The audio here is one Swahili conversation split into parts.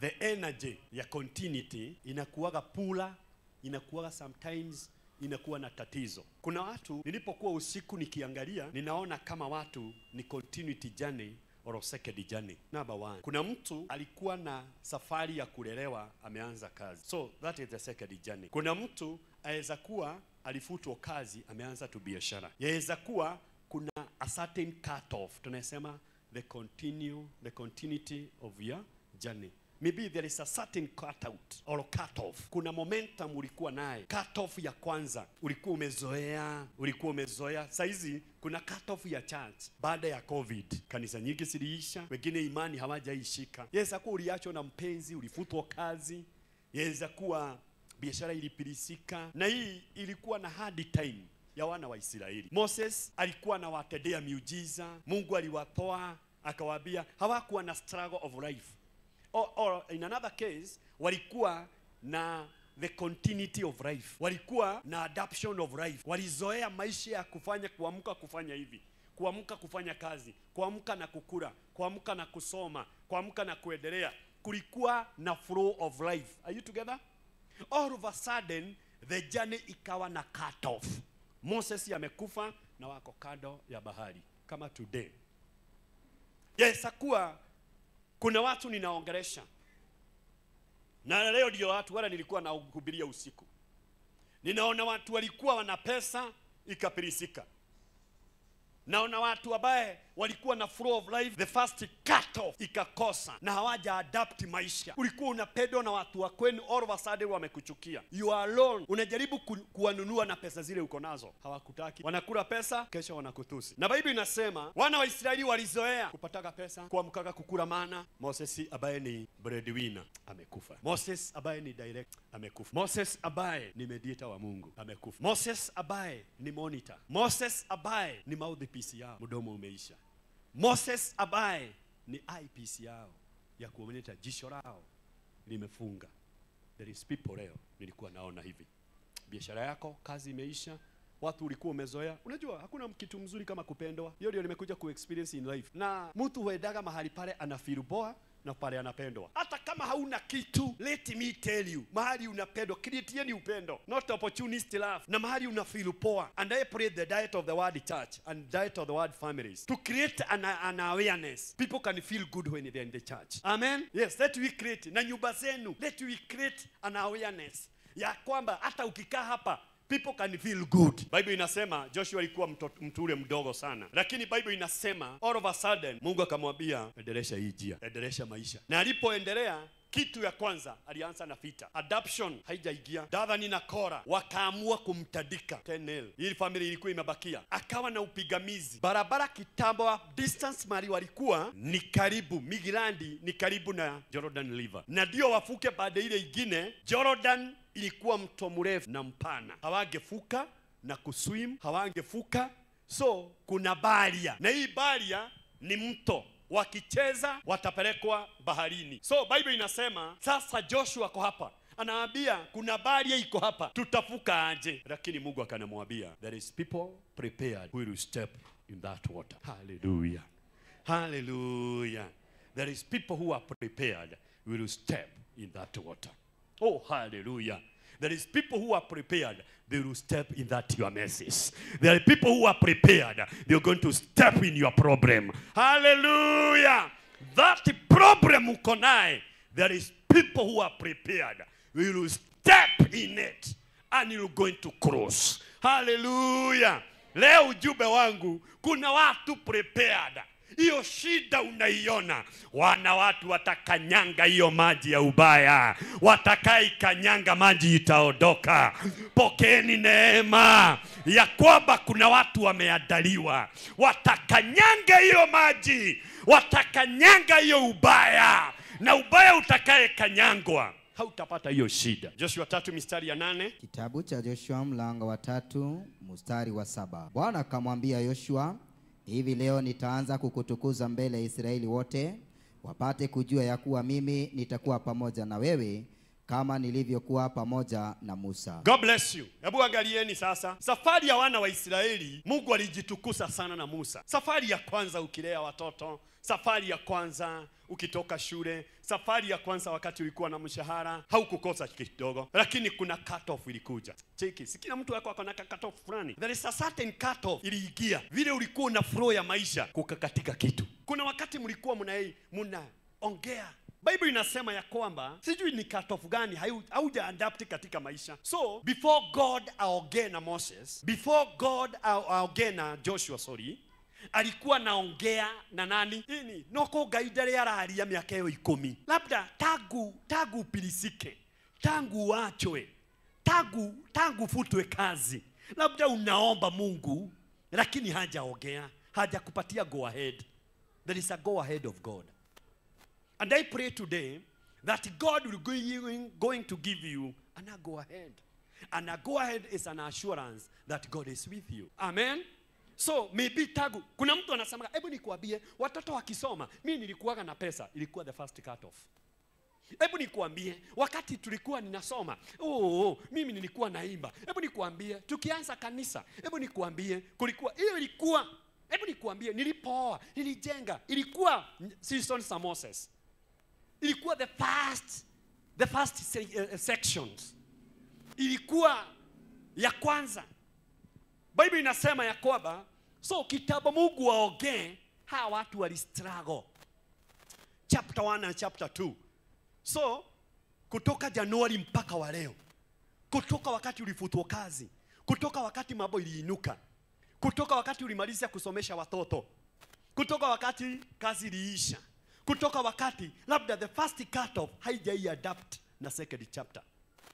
the energy ya continuity inakuwaga pula inakuwaga sometimes inakuwa na tatizo kuna watu nilipokuwa usiku nikiangalia ninaona kama watu ni continuity journey or second journey number one kuna mtu alikuwa na safari ya kulelewa ameanza kazi so that is the second journey kuna mtu aweza kuwa alifutwa kazi ameanza tu biashara yaweza kuwa kuna a certain cut off tunasema the continue the continuity of your journey maybe there is a certain cut out or cut off kuna momentum ulikuwa naye cut off ya kwanza ulikuwa umezoea ulikuwa umezoea saizi kuna cut off ya church baada ya covid kanisa nyingi ziliisha wengine imani hawajaishika yaweza kuwa uliachwa na mpenzi ulifutwa kazi yaweza kuwa biashara ilipilisika na hii ilikuwa na hard time ya wana wa Israeli. Moses alikuwa anawatendea miujiza, Mungu aliwatoa akawaambia, hawakuwa na struggle of life or, or in another case walikuwa na the continuity of life, walikuwa na adaption of life, walizoea maisha ya kufanya kuamka kufanya hivi kuamka kufanya kazi, kuamka na kukula, kuamka na kusoma, kuamka na kuendelea. Kulikuwa na flow of life. Are you together? All of a sudden the journey ikawa na cut off. Moses amekufa na wako kando ya bahari kama today. Yes, kuwa kuna watu ninaongelesha na leo ndio watu wala nilikuwa nahubiria usiku. Ninaona watu walikuwa wana pesa ikapirisika. Naona watu ambaye walikuwa na flow of life, the first cut off ikakosa na hawaja adapt maisha. Ulikuwa unapendwa na watu wa kwenu, all of a sudden wamekuchukia, you are alone. Unajaribu ku, kuwanunua na pesa zile uko nazo, hawakutaki, wanakula pesa, kesho wanakutusi. Na Biblia inasema wana wa Israeli walizoea kupataga pesa, kuamkaga kukula mana. Moses ambaye ni breadwinner amekufa. Moses ambaye ni direct amekufa. Moses ambaye ni mediator wa Mungu amekufa. Moses ambaye ni monitor. Moses ambaye ni mouthpiece yao, mdomo umeisha. Moses ambaye ni eyepiece yao ya kuonyesha jisho lao limefunga. There is people leo nilikuwa naona hivi, biashara yako, kazi imeisha, watu ulikuwa umezoea. Unajua hakuna kitu mzuri kama kupendwa. Hiyo ndio nimekuja ku experience in life, na mtu huendaga mahali pale ana feel poa na pale anapendwa. Hata kama hauna kitu, let me tell you, mahali unapendwa, creatieni upendo, not opportunist love. Na mahali una feel poa, and I pray the diet of the word church and diet of the word families to create an, an awareness. People can feel good when they're in the church. Amen. Yes, let we create na nyumba zenu, let we create an awareness ya kwamba hata ukikaa hapa people can feel good. Bible inasema Joshua alikuwa mto- mtu ule mdogo sana, lakini Bible inasema all of a sudden Mungu akamwambia endelesha hii njia, endelesha maisha, na alipoendelea kitu ya kwanza alianza na vita. Adoption haijaingia. Dathani na Kora wakaamua kumtandika Tenel. Hii family ilikuwa imebakia, akawa na upigamizi barabara kitambo, distance mali walikuwa ni karibu, Migilandi ni karibu na Jordan River, na ndio wafuke baada ile ingine. Jordan ilikuwa mto mrefu na mpana, hawangefuka na kuswim, hawangefuka so kuna baria, na hii baria ni mto wakicheza watapelekwa baharini. So Bible inasema sasa Joshua ako hapa anaambia kuna baria iko hapa, tutafuka aje? Lakini Mungu akanamwambia there is people prepared who will step in that water. Hallelujah, hallelujah. There is people who are prepared who will step in that water. Oh, hallelujah. There is people who are prepared. They will step in that your message. There are people who are prepared. They're going to step in your problem. Hallelujah. That problem uko naye, there is people who are prepared. We will step in it and you're going to cross. Hallelujah. Leo ujumbe wangu, kuna watu prepared hiyo shida unaiona, wana watu watakanyanga hiyo maji ya ubaya, watakaikanyanga maji itaondoka. Pokeeni neema ya kwamba kuna watu wameandaliwa, watakanyanga hiyo maji, watakanyanga hiyo ubaya, na ubaya utakaye kanyangwa hautapata hiyo shida. Joshua tatu mistari ya nane. Kitabu cha Joshua mlango wa tatu mstari wa saba. Bwana akamwambia Yoshua, hivi leo nitaanza kukutukuza mbele ya Israeli wote, wapate kujua ya kuwa mimi nitakuwa pamoja na wewe kama nilivyokuwa pamoja na Musa. God bless you. Hebu angalieni sasa, safari ya wana wa Israeli, Mungu alijitukusa sana na Musa. Safari ya kwanza ukilea watoto, safari ya kwanza ukitoka shule safari ya kwanza wakati ulikuwa na mshahara haukukosa kidogo lakini kuna cut off ilikuja cheki si kila mtu wako akona ka cut off fulani there is a certain cut off iliingia vile ulikuwa una flow ya maisha kukakatika kitu kuna wakati mlikuwa mna mnaongea bible inasema ya kwamba sijui ni cut off gani hau- hauja adapt katika maisha so before god aongee na moses before god a- aongee na joshua sorry alikuwa naongea na nani ini noko ngai ndare araria miaka iyo ikumi labda tangu tangu upilisike tangu wachwe tangu tangu futwe kazi labda unaomba mungu lakini hajaongea hajakupatia go ahead there is a go ahead of god and i pray today that god will going, going to give you an a go ahead and a go ahead is an assurance that god is with you amen so maybe tagu kuna mtu anasema hebu nikuambie watoto wakisoma mi nilikuwaga na pesa ilikuwa the first cut off hebu nikuambie wakati tulikuwa ninasoma oh, oh, mimi nilikuwa naimba hebu nikuambie tukianza kanisa hebu nikuambie kulikuwa hiyo ilikuwa hebu nikuambie nilipooa nilijenga ilikuwa season za moses ilikuwa the first the first se- uh, sections ilikuwa ya kwanza bible inasema ya kwamba so kitabu mungu waongee hawa watu walistruggle chapter 1 na chapter 2 so kutoka januari mpaka wa leo kutoka wakati ulifutwa kazi kutoka wakati mambo iliinuka kutoka wakati ulimaliza kusomesha watoto kutoka wakati kazi iliisha kutoka wakati labda the first cut off haijai adapt na second chapter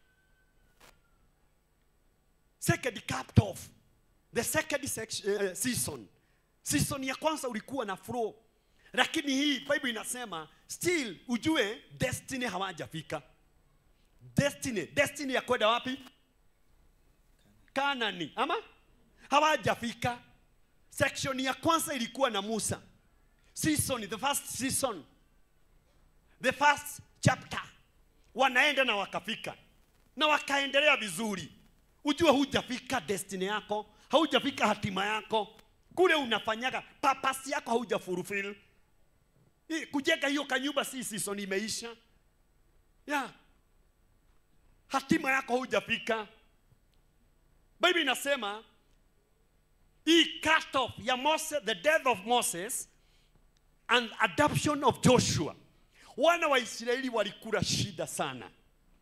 second cut off the second section, uh, season season ya kwanza ulikuwa na flow lakini hii bible inasema still ujue destiny hawajafika destiny destiny ya kwenda wapi kanani ama hawajafika section ya kwanza ilikuwa na musa season the first season the first chapter wanaenda na wakafika na wakaendelea vizuri ujue hujafika destiny yako haujafika hatima yako kule unafanyaga papasi yako hauja fulfill Hii, kujenga hiyo kanyumba si season imeisha yeah. hatima yako haujafika bible inasema hii cut off ya Moses, the death of Moses and adoption of Joshua wana wa Israeli walikula shida sana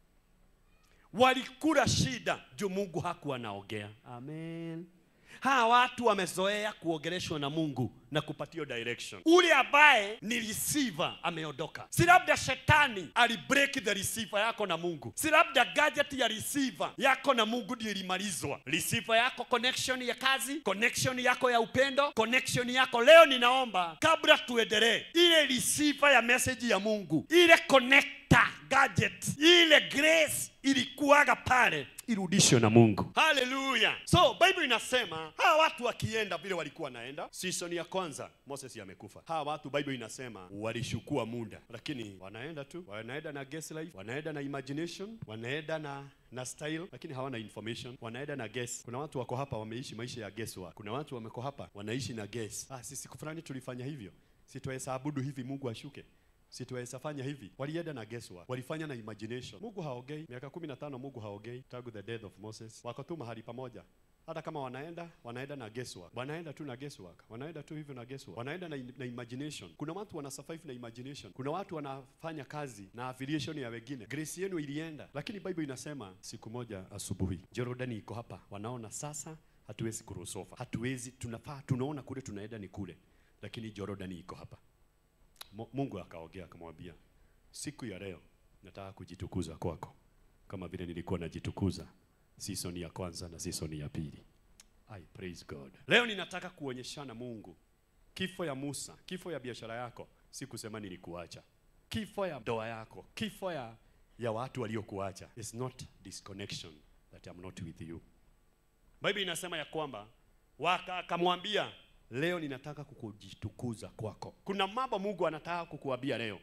walikula shida juu Mungu hakuwa anaongea amen hawa watu wamezoea kuongeleshwa na Mungu na kupatio direction. Ule ambaye ni receiver ameondoka, si labda shetani alibreak the receiver yako na Mungu, si labda gadget ya receiver yako na Mungu ndio ilimalizwa. Receiver yako connection ya kazi, connection yako ya upendo, connection yako. Leo ninaomba kabla tuendelee, ile receiver ya message ya Mungu, ile connector gadget, ile grace ilikuwaga pale irudishwe na Mungu. Haleluya! So Bible inasema hawa watu wakienda vile walikuwa naenda, season ya kwanza Moses amekufa. Hawa watu Bible inasema walishukua muda, lakini wanaenda tu, wanaenda na guess life, wanaenda na imagination, wanaenda na na style, lakini hawana information, wanaenda na guess. Kuna watu wako hapa wameishi maisha ya guesswork. Kuna watu wameko hapa wanaishi na guess. Ah, sisi siku fulani tulifanya hivyo, situweza abudu hivi Mungu ashuke situweza fanya hivi. Walienda na guesswork, walifanya na imagination. Mungu haogei. Miaka kumi na tano Mungu haogei tangu the death of Moses. Wako tu mahali pamoja, hata kama wanaenda wanaenda na guesswork, wanaenda tu na guesswork, wanaenda tu hivyo na guesswork, wanaenda na, na imagination. Kuna watu wana survive na imagination, kuna watu wanafanya kazi na affiliation ya wengine. Grace yenu ilienda, lakini Bible inasema siku moja asubuhi Jordani iko hapa, wanaona sasa hatuwezi kurusofa, hatuwezi, tunafaa, tunaona kule tunaenda ni kule, lakini Jordani iko hapa. Mo- Mungu akaongea akamwambia, siku ya leo nataka kujitukuza kwako kama vile nilikuwa najitukuza season ya kwanza na season ya pili. I praise God. Leo ninataka kuonyeshana Mungu kifo ya Musa, kifo ya biashara yako, si kusema nilikuacha. Kifo ya ndoa yako, kifo ya, ya watu waliokuacha is not disconnection that I'm not with you. Bible inasema ya kwamba waka akamwambia leo ninataka kukujitukuza kwako. Kuna mambo Mungu anataka kukuambia leo,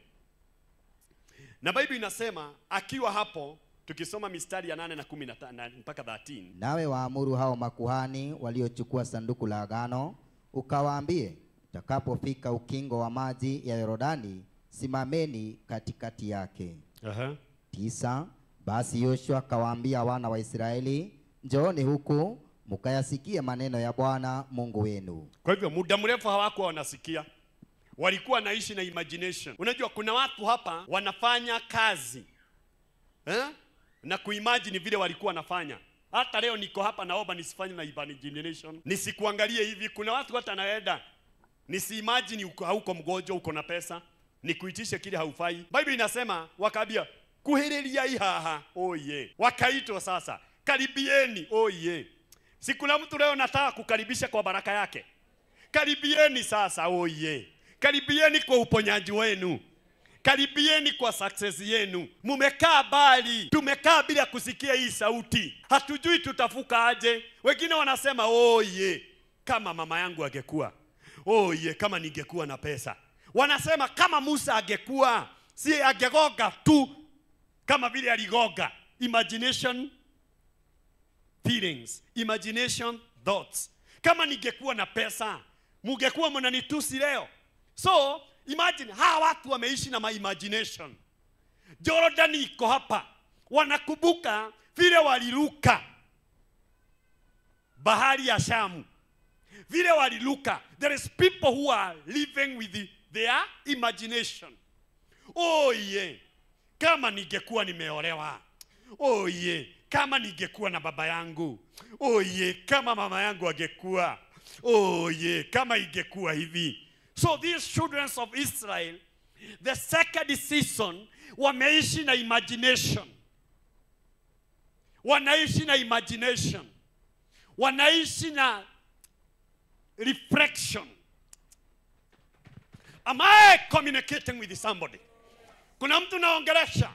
na Bible inasema akiwa hapo, tukisoma mistari ya nane na kumi na ta- na mpaka 13 Nawe waamuru hao makuhani waliochukua sanduku la agano, ukawaambie, utakapofika ukingo wa maji ya Yordani, simameni katikati yake. Aha. tisa. Basi Yoshua akawaambia wana wa Israeli, njooni huku mukayasikie maneno ya Bwana Mungu wenu. Kwa hivyo muda mrefu hawakuwa wanasikia, walikuwa wanaishi na imagination. Unajua kuna watu hapa wanafanya kazi eh? na kuimagine vile walikuwa wanafanya. Hata leo niko hapa, naomba nisifanye na imagination, nisikuangalie hivi. Kuna watu hata naenda nisiimagine uko hauko mgonjwa, uko na pesa, nikuitishe kile haufai. Bible inasema wakaambia kuhiriria ihaha, oh yeah. Wakaitwa sasa, karibieni, oh yeah. Si kuna mtu leo nataka kukaribisha kwa baraka yake Karibieni sasa, oye. Karibieni kwa uponyaji wenu. Karibieni kwa success yenu. Mumekaa bali, tumekaa bila kusikia hii sauti, hatujui tutafuka aje. Wengine wanasema oye, kama mama yangu angekuwa, oye, kama ningekuwa na pesa. Wanasema kama Musa angekuwa, si angegoga tu kama vile aligoga. Imagination feelings, imagination, thoughts. Kama ningekuwa na pesa, mungekuwa mnanitusi leo. So imagine hawa watu wameishi na my imagination. Jordan iko hapa, wanakumbuka vile waliruka bahari ya Shamu, vile waliruka. There is people who are living with the, their imagination. Oh yeah, kama ningekuwa nimeolewa. Oh yeah, kama ningekuwa na baba yangu. Oh yeah, kama mama yangu angekuwa. Oh yeah, kama ingekuwa hivi. So these children of Israel, the second season wameishi na imagination. Wanaishi na imagination. Wanaishi na reflection. Am I communicating with somebody? Kuna mtu naongelesha?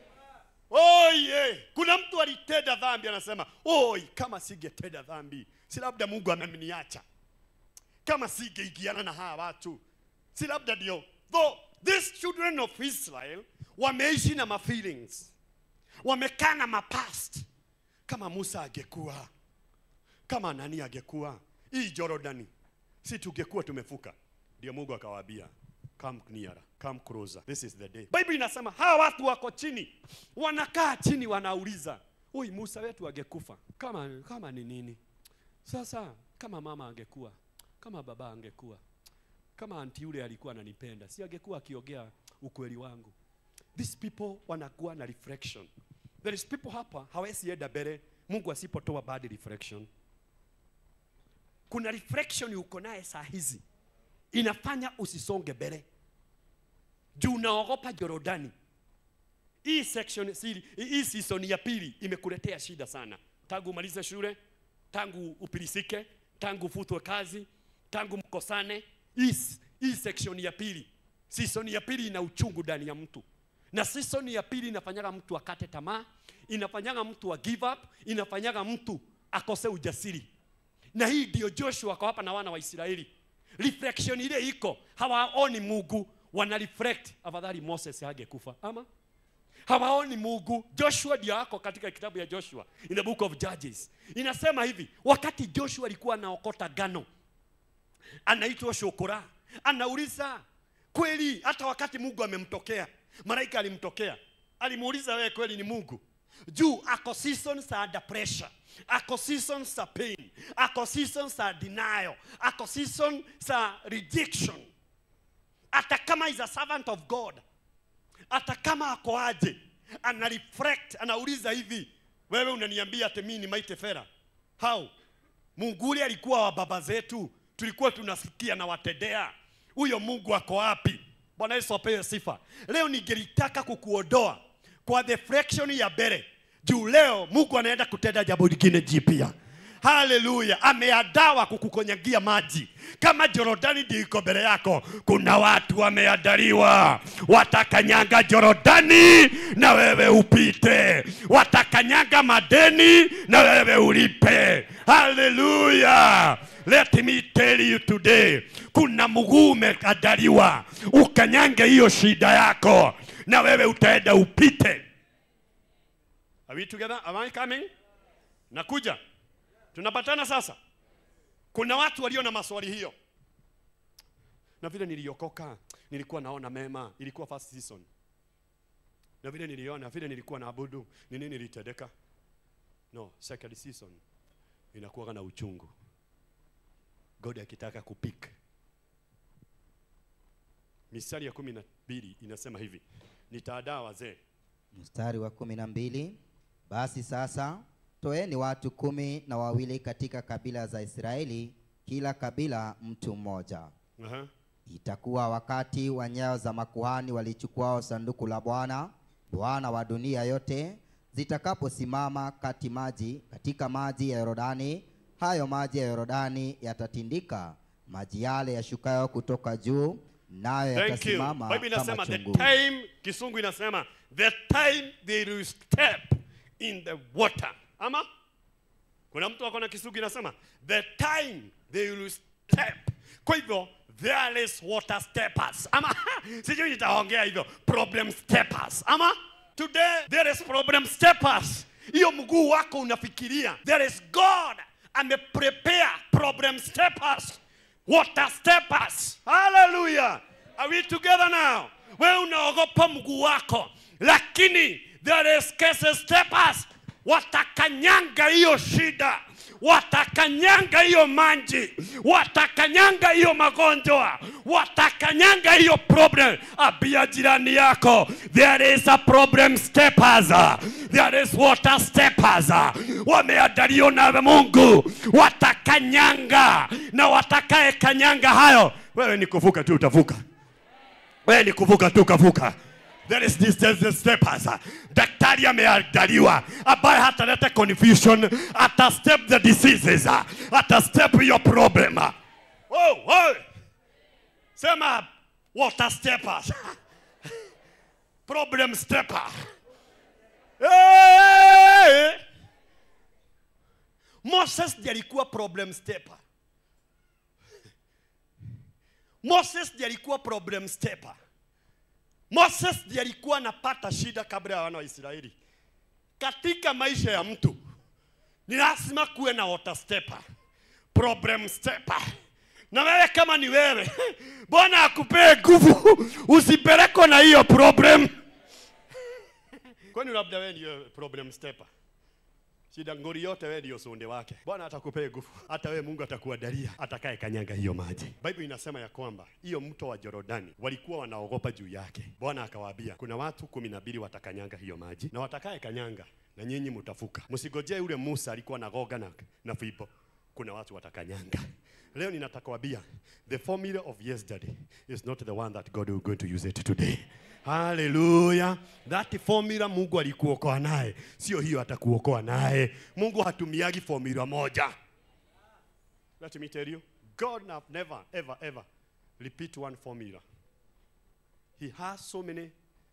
Oh yeah. Kuna mtu alitenda dhambi anasema, "Oi, kama singetenda dhambi, si labda Mungu ameniacha. Kama singeingiana na hawa watu, si labda ndio." Though these children of Israel wameishi na ma feelings. Wamekaa na ma past. Kama Musa angekuwa, kama nani angekuwa, hii Jordani, si tungekuwa tumefuka. Ndio Mungu akawaambia, come nearer, come closer. This is the day. Bible inasema hawa watu wako chini, wanakaa chini, wanauliza oi, Musa wetu angekufa kama kama ni nini? Sasa kama mama angekuwa, kama baba angekuwa, kama anti yule alikuwa ananipenda, si angekuwa akiongea ukweli wangu? These people wanakuwa na reflection. There is people hapa hawezi enda mbele Mungu asipotoa bad reflection. Kuna reflection uko naye saa hizi inafanya usisonge mbele juu unaogopa Jorodani. Hii section si- hii season ya pili imekuletea shida sana, tangu umalize shule, tangu upilisike, tangu ufutwe kazi, tangu mkosane. Hii s- hii section ya pili, season ya pili ina uchungu ndani ya mtu, na season ya pili inafanyaga mtu akate tamaa, inafanyaga mtu a give up, inafanyaga mtu akose ujasiri na hii ndio Joshua ako hapa na wana wa Israeli. Reflection ile iko, hawaoni Mungu, wana reflect, afadhali Moses hangekufa ama hawaoni Mungu. Joshua ndio ako katika kitabu ya Joshua in the book of Judges, inasema hivi, wakati Joshua alikuwa anaokota gano, anaitwa Shokora, anauliza kweli, hata wakati Mungu amemtokea, malaika alimtokea, alimuuliza wewe, kweli ni Mungu? Juu ako seasons za under pressure, ako seasons za pain, ako seasons za denial, ako season za rejection. Hata kama is a servant of God, hata kama ako aje, ana reflect, anauliza hivi, wewe unaniambia ati mimi ni mighty fera? How? Mungu ule alikuwa wa baba zetu, tulikuwa tunasikia na watendea. Huyo Mungu ako wapi? Bwana Yesu apewe sifa. Leo ningelitaka kukuondoa kwa deflection ya mbele, juu leo Mungu anaenda kutenda jambo lingine jipya. Haleluya, ameadawa kukukonyagia maji kama Jorodani ndio iko mbele yako. Kuna watu wameandaliwa, watakanyanga Jorodani na wewe upite, watakanyanga madeni na wewe ulipe. Haleluya, let me tell you today, kuna mguu umeandaliwa, ukanyange hiyo shida yako na wewe utaenda upite. Are we together? Am I coming? Nakuja. Tunapatana sasa. Kuna watu walio na maswali hiyo, na vile niliokoka nilikuwa naona mema ilikuwa first season na vile niliona vile nilikuwa naabudu ni nini ilitendeka no second season inakuwa na uchungu god akitaka kupik mistari ya kumi na mbili inasema hivi nitaadaa wazee Mstari wa kumi na mbili basi sasa toeni watu kumi na wawili katika kabila za Israeli, kila kabila mtu mmoja. Aha. Itakuwa wakati wa nyayo za makuhani walichukuao sanduku la Bwana, Bwana wa dunia yote, zitakaposimama kati maji katika maji ya Yordani, hayo maji ya Yordani yatatindika, maji yale yashukayo kutoka juu, nayo Thank you. yatasimama Bible kama inasema the chungu. time, kisungu inasema the time they will step in the water. Ama kuna mtu ako na kisungu inasema the time they will step. Kwa hivyo there is water steppers. Ama sijui nitaongea hivyo problem steppers. Ama today there is problem steppers. Hiyo mguu wako unafikiria there is God ameprepare problem steppers water steppers. Hallelujah. Are we together now? Wewe unaogopa mguu wako, lakini there is cases steppers watakanyanga hiyo shida, watakanyanga hiyo manji, watakanyanga hiyo magonjwa, watakanyanga hiyo problem. Abia jirani yako, there is a problem steppers, there is water steppers. Wameandaliwa na Mungu, watakanyanga na watakaye kanyanga hayo, wewe ni kuvuka tu utavuka wewe ni kuvuka tu kavuka. There is this, this, this steppers. Daktari ameandaliwa ambaye hataleta confusion, ata step the diseases, ata step your problem. Oh, oh. Sema water steppers. problem stepper. Hey! Moses ndiye alikuwa problem stepper. Moses ndiye alikuwa problem stepper. Moses ndiye alikuwa anapata shida kabla ya wana wa Israeli. Katika maisha ya mtu ni lazima kuwe na water stepper, problem stepper. Na wewe kama ni wewe, Bwana akupee nguvu, usipelekwe na hiyo problem. Kwani labda wewe ndio problem stepper? Shida ngori yote wewe ndio sonde wake. Bwana atakupea nguvu. Hata wewe Mungu atakuandalia atakaye kanyanga hiyo maji. Bible inasema ya kwamba hiyo mto wa Jorodani walikuwa wanaogopa juu yake. Bwana akawaambia kuna watu kumi na mbili watakanyanga hiyo maji na watakaye kanyanga na nyinyi mtafuka. Msigojee yule Musa alikuwa na goga na, na fimbo. Kuna watu watakanyanga. Leo ninataka kuambia the formula of yesterday is not the one that God is going to use it today. Haleluya. That formula Mungu alikuokoa naye, sio hiyo atakuokoa naye. Mungu hatumiagi formula moja. Let me tell you, God have never ever ever repeat one formula. He has so many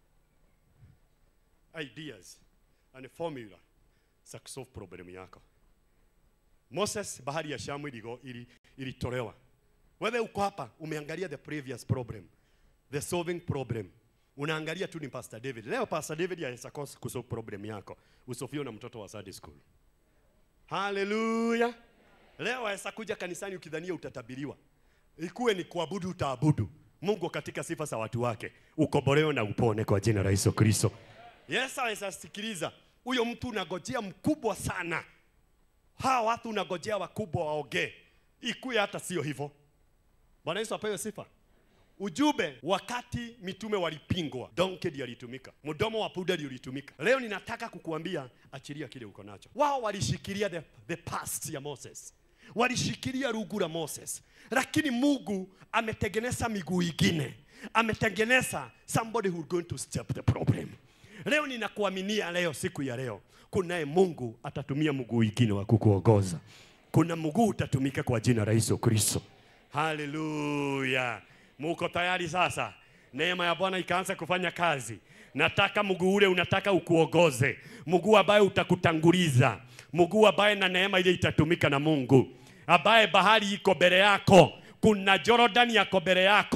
ideas and formula za kusolve problem yako. Moses, bahari ya Shamu iligo- ili- ilitolewa. Wewe uko hapa umeangalia the previous problem, the solving problem. Unaangalia tu ni Pastor David. Leo Pastor David anaweza kosa kusolve problem yako. Usofio na mtoto wa Sunday school. Haleluya. Leo aweza kuja kanisani ukidhania utatabiriwa. Ikuwe ni kuabudu utaabudu. Mungu katika sifa za watu wake ukombolewe na upone kwa jina la Yesu Kristo. Yesu aweza sikiliza. Huyo mtu unagojea mkubwa sana. Hawa watu unagojea wakubwa waongee. Ikuwe hata sio hivyo. Bwana Yesu apewe sifa. Ujumbe wakati mitume walipingwa, donkey alitumika, mdomo wa punda ulitumika. Leo ninataka kukuambia, achilia kile uko nacho. Wao walishikilia the, the past ya Moses, walishikilia rugu la Moses, lakini Mungu ametengeneza miguu ingine, ametengeneza somebody who going to step the problem. Leo ninakuaminia leo, siku ya leo, kunaye Mungu atatumia mguu ingine wa kukuongoza. Kuna mguu utatumika kwa jina la Yesu Kristo. Haleluya! Muko tayari sasa? Neema ya Bwana ikaanza kufanya kazi. Nataka mguu ule unataka ukuongoze, mguu ambaye utakutanguliza, mguu ambaye na neema ile itatumika na Mungu, ambaye bahari iko mbele yako, kuna Jordan yako mbele yako,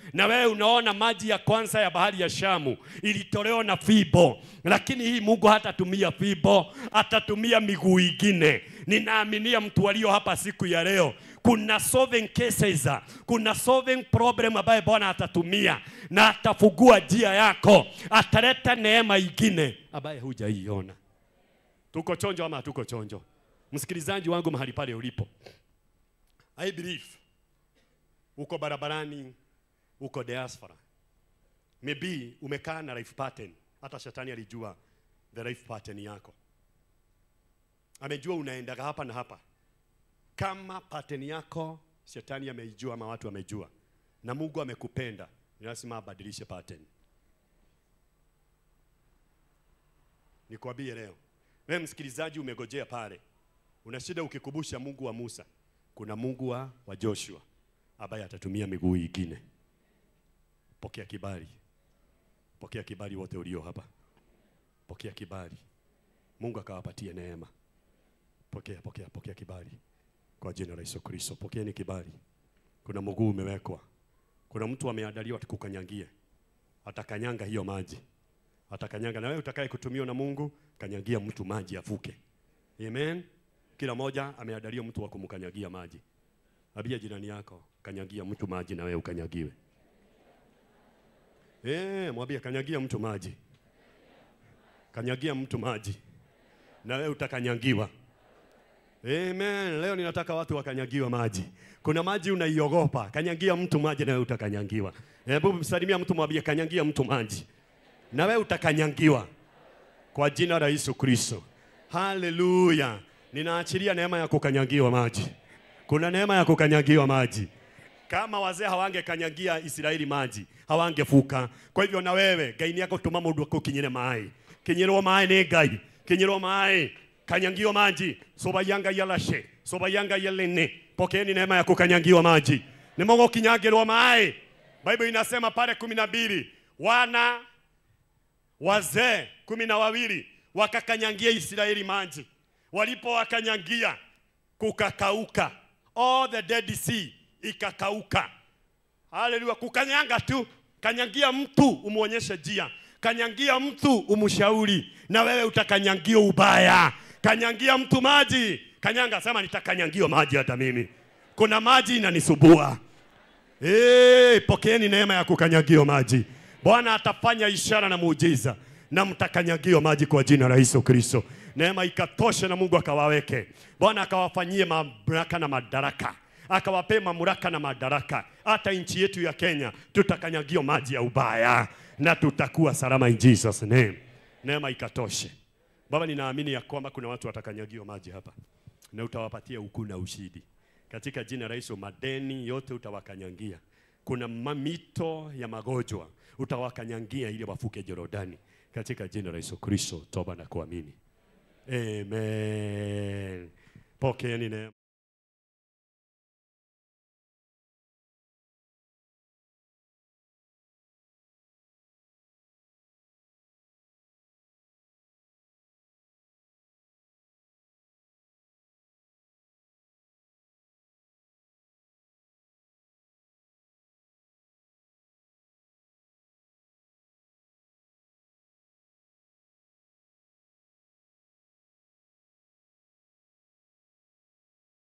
na wewe unaona maji ya kwanza ya bahari ya Shamu ilitolewa na fibo, lakini hii Mungu hatatumia fibo, atatumia miguu ingine. Ninaaminia mtu walio hapa siku ya leo, kuna solving cases, kuna solving problem ambaye Bwana atatumia na atafungua njia yako, ataleta neema ingine ambaye hujaiona. Tuko chonjo ama hatuko chonjo? Msikilizaji wangu mahali pale ulipo, I believe uko barabarani, uko diaspora, maybe umekaa na life pattern. Hata shetani alijua the life pattern yako, amejua unaendaga hapa na hapa. Kama pattern yako shetani ameijua ama watu wamejua, na Mungu amekupenda, ni lazima abadilishe pattern. Nikwambie leo, wewe msikilizaji, umegojea pale, una shida ukikumbusha Mungu wa Musa, kuna Mungu wa, wa Joshua ambaye atatumia miguu ingine. Pokea kibali, pokea kibali wote ulio hapa, pokea kibali. Mungu akawapatie neema. Pokea, pokea, pokea kibali kwa jina la Yesu Kristo. Pokeeni kibali. Kuna mguu umewekwa, kuna mtu ameandaliwa tukukanyangie, atakanyanga hiyo maji, atakanyanga. Na wewe utakaye kutumiwa na Mungu, kanyagia mtu maji avuke. Amen. Kila moja ameandaliwa mtu wa kumkanyagia maji. Abia jirani yako, kanyagia mtu maji na wewe ukanyagiwe. Eh, mwambie kanyagia mtu maji. Kanyagia mtu maji. Na wewe utakanyagiwa. Amen. Leo ninataka watu wakanyagiwa maji. Kuna maji unaiogopa, kanyagia mtu maji na wewe utakanyagiwa. Hebu msalimia mtu mwambie kanyagia mtu maji. Na wewe utakanyagiwa. Kwa jina la Yesu Kristo. Haleluya. Ninaachilia neema ya kukanyagiwa maji. Kuna neema ya kukanyagiwa maji. Kama wazee hawangekanyagia Israeli maji, hawangefuka. Kwa hivyo na wewe gaini yako tuma mundu kukinyire mai. Kinyirwo mai ni ngai. Kinyirwo mai kanyagiwa maji. Soba yanga yalashe. Soba yanga yelene. Pokeeni neema ya kukanyagiwa maji. Ni Mungu kinyagirwa mai. Bible inasema pale kumi na mbili wana wazee kumi na wawili wakakanyangia Israeli maji. Walipowakanyangia kukakauka, all the dead sea ikakauka. Haleluya! Kukanyanga tu, kanyangia mtu umuonyeshe njia, kanyangia mtu umshauri, na wewe utakanyangia ubaya. Kanyangia mtu maji, kanyanga, sema nitakanyangiwa maji hata mimi. Kuna maji inanisumbua. Hey, pokeeni neema ya kukanyagiwa maji. Bwana atafanya ishara na muujiza na mtakanyagiwa maji kwa jina la Yesu Kristo. Neema ikatoshe na Mungu akawaweke. Bwana akawafanyie mamlaka na madaraka, akawapee mamlaka na madaraka. Hata nchi yetu ya Kenya tutakanyagiwa maji ya ubaya na tutakuwa salama in Jesus name. Neema ikatoshe. Baba, ninaamini ya kwamba kuna watu watakanyagiwa maji hapa na utawapatia ukuu na ushindi katika jina la Yesu. Madeni yote utawakanyangia. Kuna mamito ya magonjwa utawakanyangia ili wafuke Jorodani katika jina la Yesu Kristo. Toba na kuamini. Amen. Pokeeni neema.